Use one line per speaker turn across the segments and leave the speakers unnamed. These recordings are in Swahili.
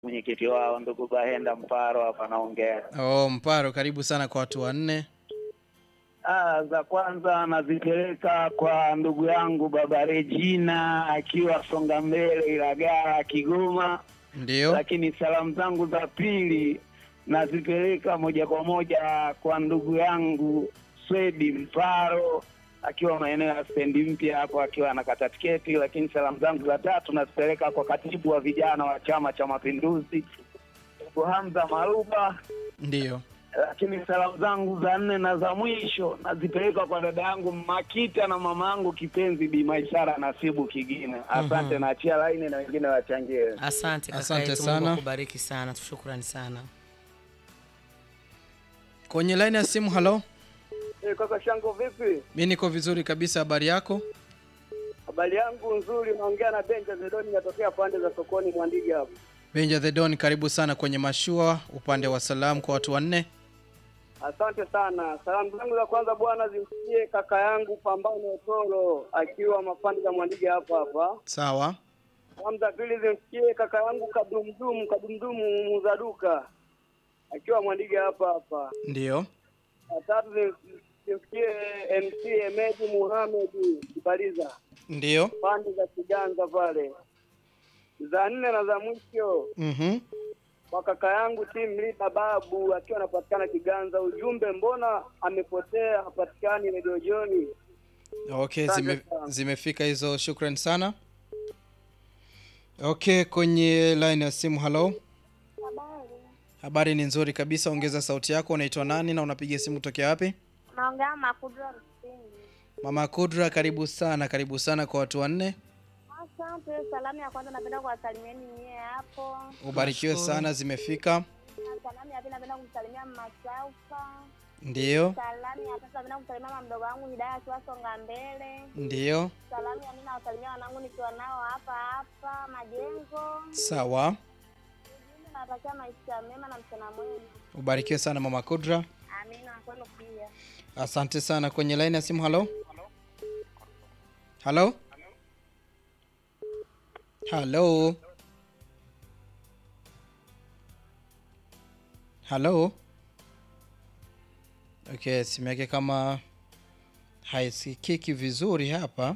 mwenyekiti wao ndugu Bahenda Mparo hapa naongea.
Oh, Mparo, karibu sana kwa watu wanne.
Ah, za kwanza nazipeleka kwa ndugu yangu baba Regina akiwa Songa Mbele Ilagala Kigoma,
Ndio.
lakini salamu zangu za pili nazipeleka moja kwa moja kwa ndugu yangu Swedi Mparo akiwa maeneo ya stendi mpya hapo akiwa anakata tiketi, lakini salamu zangu za tatu nazipeleka kwa katibu wa vijana wa Chama cha Mapinduzi ndugu Hamza Maruba
Ndio.
lakini salamu zangu za nne na za mwisho nazipeleka kwa dada yangu Makita na mama yangu kipenzi Bi Maisara Nasibu Kigine. Asante, naachia laini na wengine wachangie.
Asante kaka
Asante
yetu,
sana.
Mungu akubariki sana, shukrani sana.
Kwenye line ya simu, halo.
Hey, kaka Shango, vipi?
Mi niko vizuri kabisa, habari yako?
Habari yangu nzuri, naongea na Benja Zedoni, natokea pande za sokoni Mwandigi hapo.
Benja the Don, karibu sana kwenye mashua, upande wa salamu kwa watu wanne.
Asante sana. Salamu zangu za kwanza bwana zimfikie kaka yangu Pambano Toro akiwa mapande za Mwandigi hapa hapa.
Sawa.
Salamu za pili zimfikie kaka yangu Kadumdumu Kadumdumu Muzaduka akiwa Mwandigi hapa hapa.
Ndio.
Ya tatu zim- zimfikie MC Emedi Muhamed Kibaliza
Ndio.
pande za Kiganza pale. Za nne na za mwisho
Mhm.
kwa kaka yangu Tim Lida Babu akiwa anapatikana Kiganza. Ujumbe, mbona amepotea hapatikani Radio Joni?
Okay,
Asante
zime,
sana.
zimefika hizo, shukran sana. Okay, kwenye line ya simu, halo.
Habari.
Habari ni nzuri kabisa, ongeza sauti yako. Unaitwa nani na unapiga simu tokea wapi?
Naongea Makudra Rusini.
Mama Kudra, karibu sana, karibu sana kwa watu wanne.
Asante. Salamu ya kwanza napenda kuwasalimieni nyie hapo.
Ubarikiwe
Nashukuru.
sana, zimefika.
Na salamu ya pili napenda kumsalimia Masaufa.
Ndiyo,
Salamu ya tatu napenda kumsalimia mama mdogo wangu Hidaya akiwa Songa Mbele.
ndiyo,
Salamu ya nne nawasalimia wanangu nikiwa nao hapa hapa Majengo.
sawa.
Ujumbe nawatakia maisha mema na mchana mwema.
Ubarikiwe sana Mama Kudra,
Amina na kwenu pia.
asante sana. Kwenye line ya simu, halo, halo, halo, halo. Okay, simu yake kama haisikiki vizuri hapa.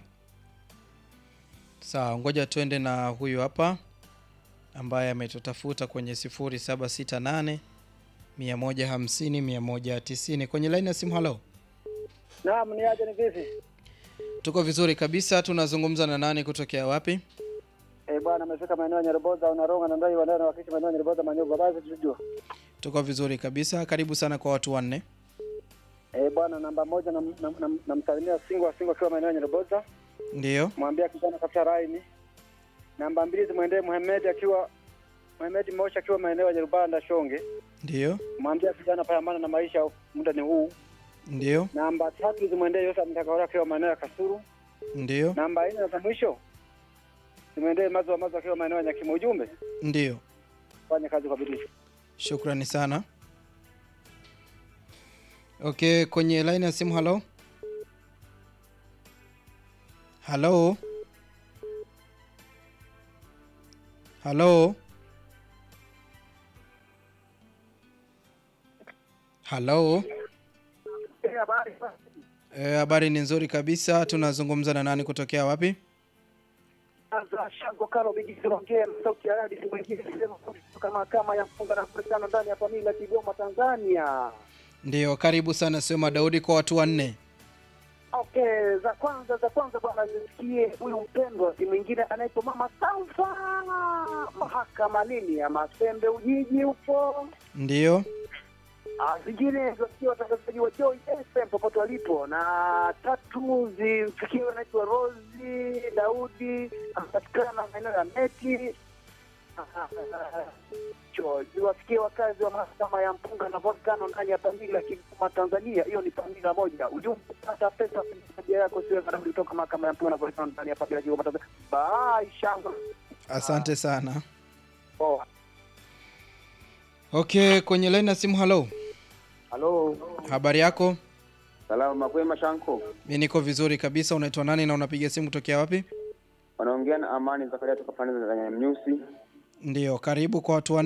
Sawa, ngoja tuende na huyu hapa ambaye ametutafuta kwenye 0768 150 190 kwenye line ya simu. Halo,
Naam, ni aje, ni vipi?
tuko vizuri kabisa. Tunazungumza na nani kutokea wapi?
Eh, bwana amefika maeneo ya Nyaruboza unaronga na ndai wanao wakisha maeneo ya Nyaruboza Manyoba basi tujue.
Tuko vizuri kabisa. Karibu sana kwa watu wanne.
Eh, bwana namba moja namsalimia na, na, namsalimia Singo Singo akiwa maeneo ya Nyaruboza.
Ndiyo,
mwambia kijana kafuta raini. Namba mbili zimwendee Muhammad akiwa Muhammad Mosha akiwa maeneo ya Nyarubanda Shonge,
ndiyo,
mwambia kijana pambana na maisha, muda ni huu.
ndiyo,
Namba tatu zimwendee Yosa Mtakaora akiwa maeneo ya Kasuru.
ndiyo,
Namba nne na za mwisho zimwendee Mazo wa Mazo akiwa maeneo ya Nyakimo. Ujumbe,
ndiyo.
fanya kazi kwa bidii.
Shukrani sana. Okay, kwenye line ya simu. Halo, halo, halo, halo. Eh, habari ni nzuri kabisa. Tunazungumza na nani kutokea wapi?
Sasa Shango Karo Bigi Kirongea sauti ya radi mwingine sema kama kama ya mfunga na kurekana ndani ya familia Kigoma Tanzania.
Ndiyo, karibu sana Sema Daudi kwa watu wanne.
Okay, za kwanza za kwanza bwana, nisikie huyu mpendwa, si mwingine anaitwa Mama Saufa, mahakama nini ya Masembe Ujiji huko.
Ndiyo,
Ah, Zingine zasikia watangazaji wa Joy FM popote walipo, na tatu zimfikie anaitwa Rosi Daudi, anapatikana maeneo ya Meti. Ah, cho ziwafikie wakazi wa mahakama ya Mpunga na Volcano ndani ya Pamila Kigoma Tanzania. Hiyo ni Pamila moja. Ujumbe pata pesa haja yako siwe karibu kutoka mahakama ya Mpunga na Volcano ndani ya Pamila Kigoma Tanzania. Bye shamba.
asante sana.
Poa.
Okay, kwenye line ya simu. Halo,
Halo,
habari yako?
salama makwema Shanko.
Mi niko vizuri kabisa. Unaitwa nani na unapiga simu kutokea wapi?
Wanaongea na Amani Zakaria toka pande za Nyamnyusi.
Ndio, karibu kwa watu